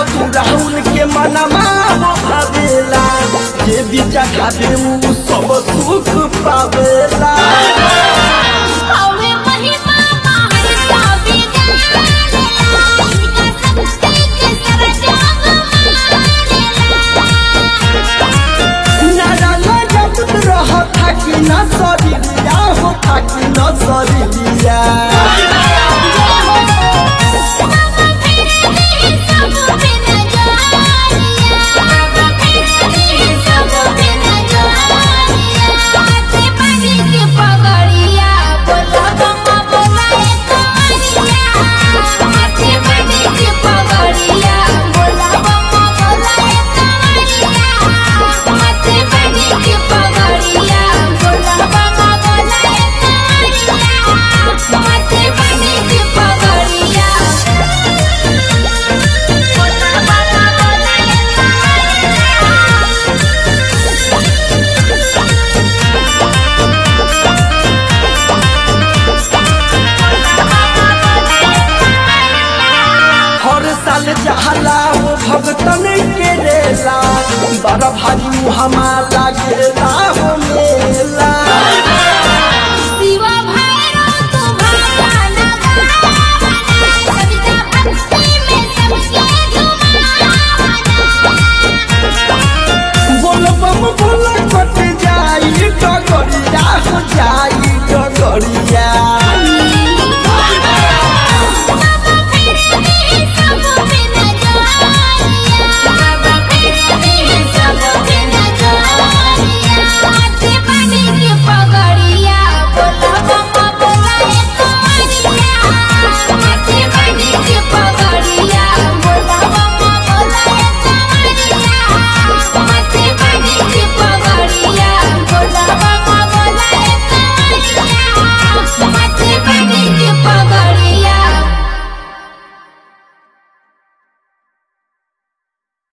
तू राहुल के मनमा हो भावेला जे बीचा खाते ऊ सब सुख पावेला हवे महिमा महर्षा विद्यालया इनका शक्ति के सरजग नारा लगत रह थाकी न सरिया हो थाकी न सरिया हर साल जहला हो भगतन के रेला बड़ भारी हमारा लागेला